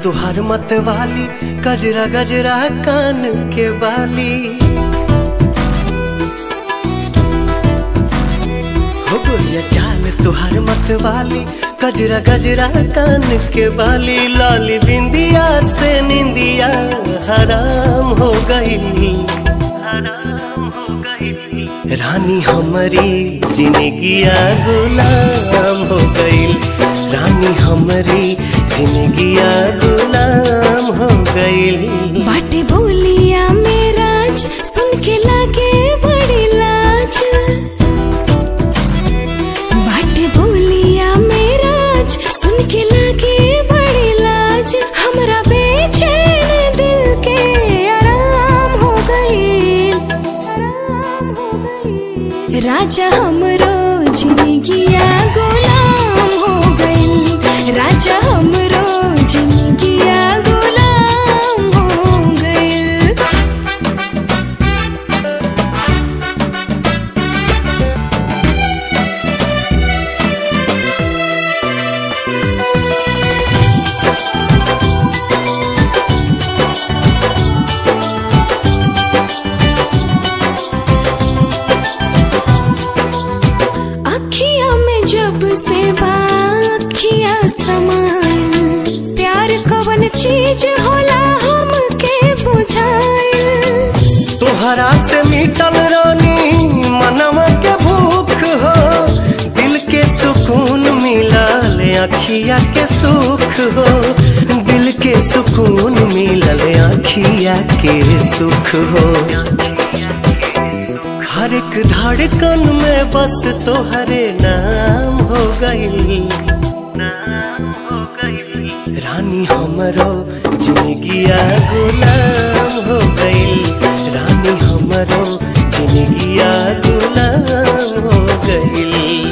तुहार मत वाली गजरा गजरा कान के बाली हो गोरिया चाल तुहार मत वाली गजरा गजरा कान के बाली लाली बिंदिया से निंदिया हराम हो गई हराम हो गई रानी हमारी जिंदगिया गुलाम हो गई रानी हमारी जिंदगिया गुलाम हो गई बाटे बोलिया मेराज सुन के लागे बड़ी लाज बाटे बोलिया मेराज सुन के लागे बड़ी लाज हमरा बेचैन दिल के आराम हो गई आराम हो गई राजा हमरो जिंदगिया गुलाम हो गई राजा हमरो जिंदगिया गुलाम हो गई अखिया में जब से बाखिया समाइल प्यार कवन चीज होला हमके बुझाइल तोहरा से मिटल रानी मनवा के भूख हो दिल के सुकून मिलल अखिया के सुख हो दिल के सुकून मिलल अखिया के सुख हो हर एक धड़कन में बस तोहरे नाम हो गई नाम हो गई रानी हमरो जिंदगिया गुलाम हो गई रानी हमरो जिंदगिया गुलाम हो गई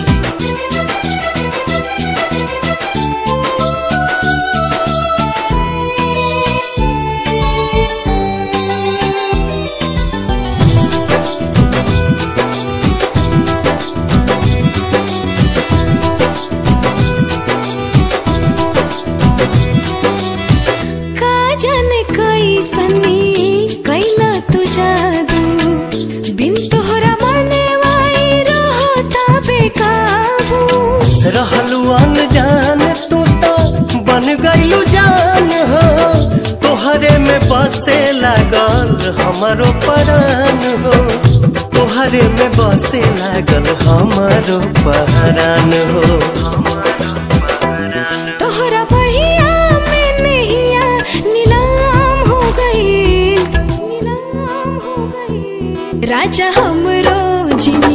का जाने कैसनी कैला तू जादू बिन तोहरा मने वाई रहता बेकाबू रहलू अनजान तू तो बन गईलू जान हो तोहरे में बसे लागल हमारो परान हो तोहरे में बसे लागल हमारो पहरान हो तोहरा बहिया में नैया नीलाम हो गई नीलाम हो गई राजा हमरो जिंदगी